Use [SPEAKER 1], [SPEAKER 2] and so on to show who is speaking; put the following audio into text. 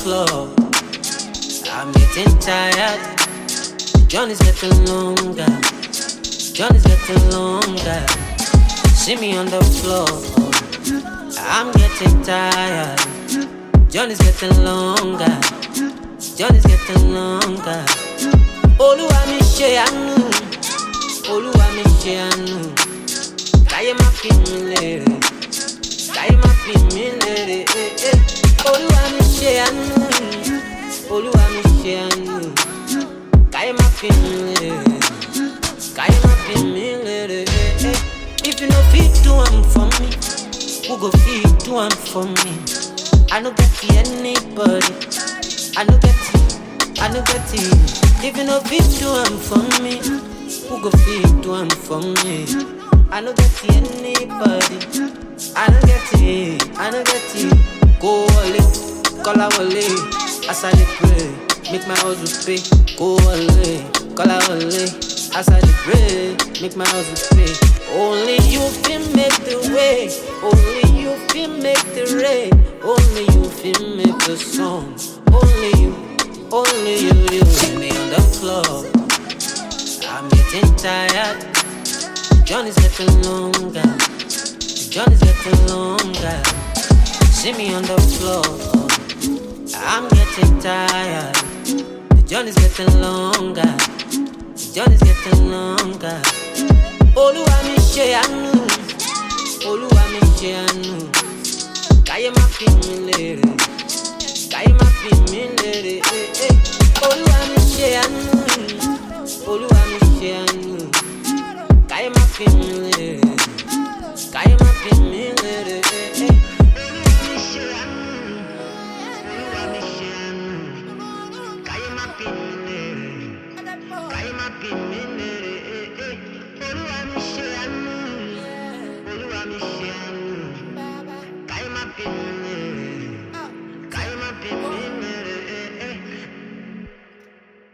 [SPEAKER 1] club. I'm getting tired. The journey's getting longer. Journey's getting longer. See me on the floor. I'm getting tired. Journey's getting longer. Journey's getting longer. Olúwa mi ṣe àánú. Olúwa mi ṣe àánú. Káyé má fi mí lérè. Káyé má fi mí lérè. eh, eh. Olúwa mi ṣe àánú. Olúwa mi ṣe àánú. Káyé má fi mí lérè. Káyé má fi mí lérè. eh, eh. If you no fit do am for me, who go fit do am for me? I no get to anybody. I no get it. I no get it. If you no fit do am for me, who go fit do am for me? I no get to anybody. I no get it. I no get it. Go wale, call wale. As I dey pray, make my hustle pay. Go wale, call wale. As I dey pray, make my hustle pay. Only you can make the way. Only you can make the rain. Only you can make the song. Only you, only you, you. See me on the club. I'm getting tired. The journey's getting longer. The journey's getting longer. See me on the floor. I'm getting tired. The journey's getting longer. The journey's getting longer. Olúwa mi ṣe àánú. Olúwa mi ṣe àánú. Káyé má fi mí lérè. Káyé má fi mí lérè. eh, eh. Olúwa mi ṣe àánú.